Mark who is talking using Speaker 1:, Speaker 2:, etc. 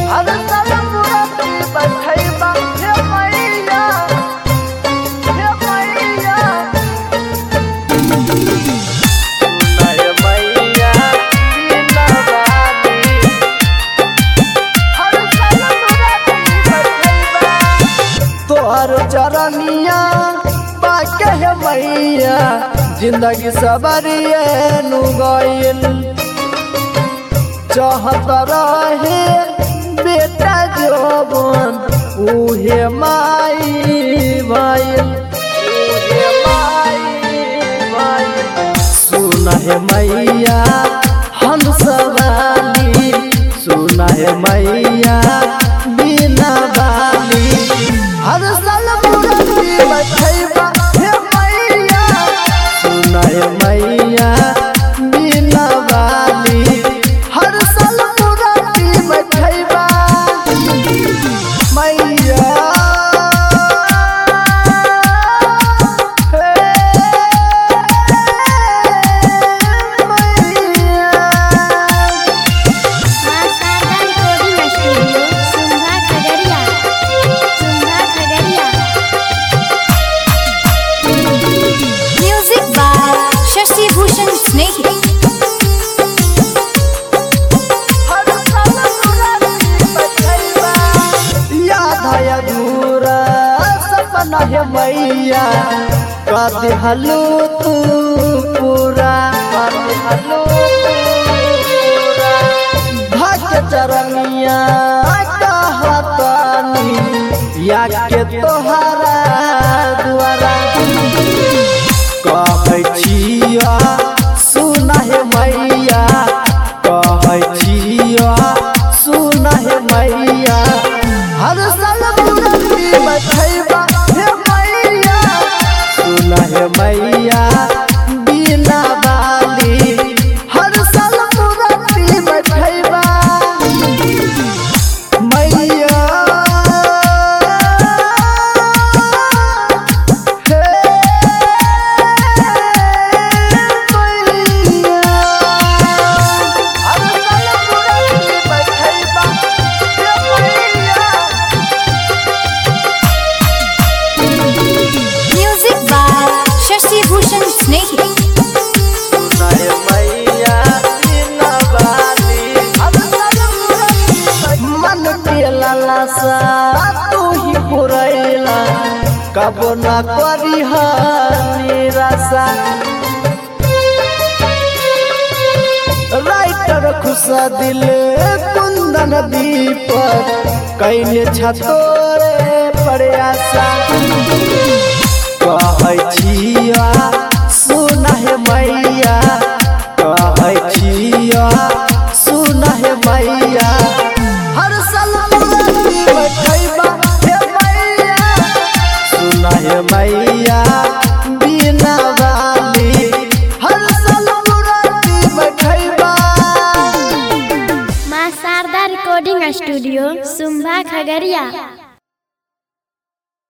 Speaker 1: हर साल मुराती बैठैबा हे मैया हे मैया सुनाय मैया बिना बानी हर साल मुराती बैठैबा तोहर चरनिया बाके हे मैया जिंदगी सबरिए नु गइल चाहत रहे बेटा जोबन उहे माई भइल उहे माई भइल सुन हे मैया हंसवाली सुन हे मैया बिना बाली हर साल मुरती बैठैबा हे मैया सुन हे मैया बिना बाली हर साल मुरती बैठैबा मैया हे मैया
Speaker 2: मां Sharda recording studio Sundha Khagaria Sundha Khagaria music by Shashi Bhushan Snehi
Speaker 1: हर साल मुराती बैठैबा याद है अधूरा सपना है मैया कर हलू तू पूरा कर हलू पूरा भक्त चरनिया कहतानी या के तोहरा द्वारा कहै छिया सुना हे मैया कहै छिया सुना हे मैया हर साल मुरती बैठैबा हे मैया सुना हे मैया बिना बाली हर साल मुरती बैठैबा मैया हे मैया हर साल मुरती बैठैबा हे मैया
Speaker 2: म्यूजिक बाय शशि भूषण स्नेही
Speaker 1: सुनाय मैया बिना बाली हर साल मुरती मन के लालसा तू ही पुरैला कब न करी निराशा राइटर खुशा दिल कुंदन दीपक कैले छतोरे प्रयासा कहै छिया सुना हे मैया कहै छिया सुना हे मैया हर साल मुरती बैठैबा हे मैया सुना हे मैया बिना बाली हर साल मुरती बैठैबा
Speaker 2: मां शारदा रिकॉर्डिंग स्टूडियो सुंधा खगड़िया